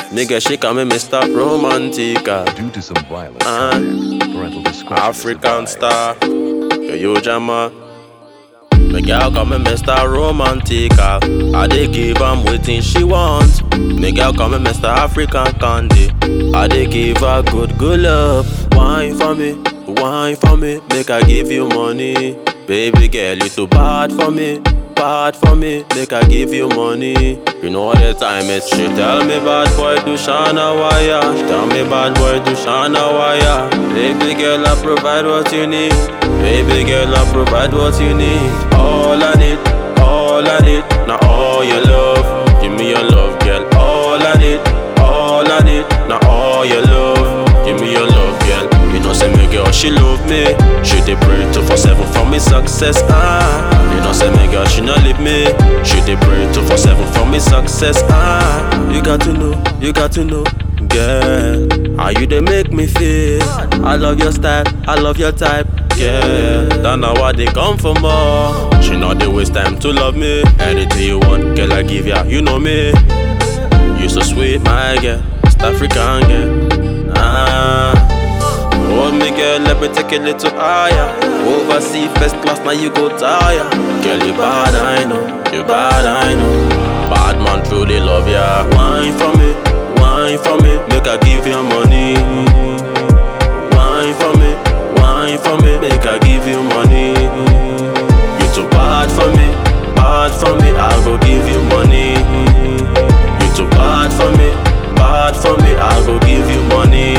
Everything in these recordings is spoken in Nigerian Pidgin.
Nigga, she call me Mr. Romantica. Due to some violent Uh, content, parental discretion is African advised. star. Yo, yo, Jama. My girl call me Mr. Romantica. I dey give am wetin she want. My girl call me Mr. African Candy. I dey give her good, good love. Wine for me, wine for me. Make I give you money. Baby girl, you too bad for me. Bad for me, make I give you money. You know the time is she tell me bad boy do shana wire. She tell me bad boy do shana wire. Baby girl, I provide what you need. Baby girl, I provide what you need. All I need, all I need, now all your love. Give me your love, girl. All I need, all I need, now all your love. Give me your love, girl. You know, say me girl, she love me. She dey pray two for seven for me success. Ah, you know, say me girl, she not leave me. She dey pray two for seven for me success. Ah, you got to know, you got to know, girl. How you dey make me feel? I love your style, I love your type. Yeah, don't know what they come for more. She know they waste time to love me. Anything you want, girl, I give ya. You know me. You so sweet, my girl. East African girl. Ah. Hold me, girl, let me take it a little higher. Oversea first class, now you go tire. Girl, you bad, I know. You bad, I know. Bad man truly love ya. Wine for me, wine for me. Make I give you money. Wine for me, wine for me. Make I give you money. You too bad for me, bad for me. I go give you money. You too bad for me, bad for me. I go give you money.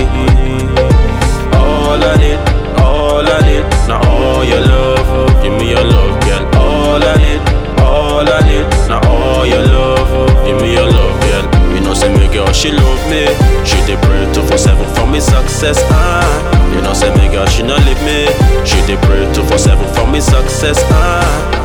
All I need, all I need, now all your love. Give me your love, girl. All I need, all I need, now all your love. Give me your love, girl. You know, say me girl, she love me. She dey pray two for seven for me success. Ah, you know, say me girl, she not leave me. She dey pray two for seven for me success. Ah,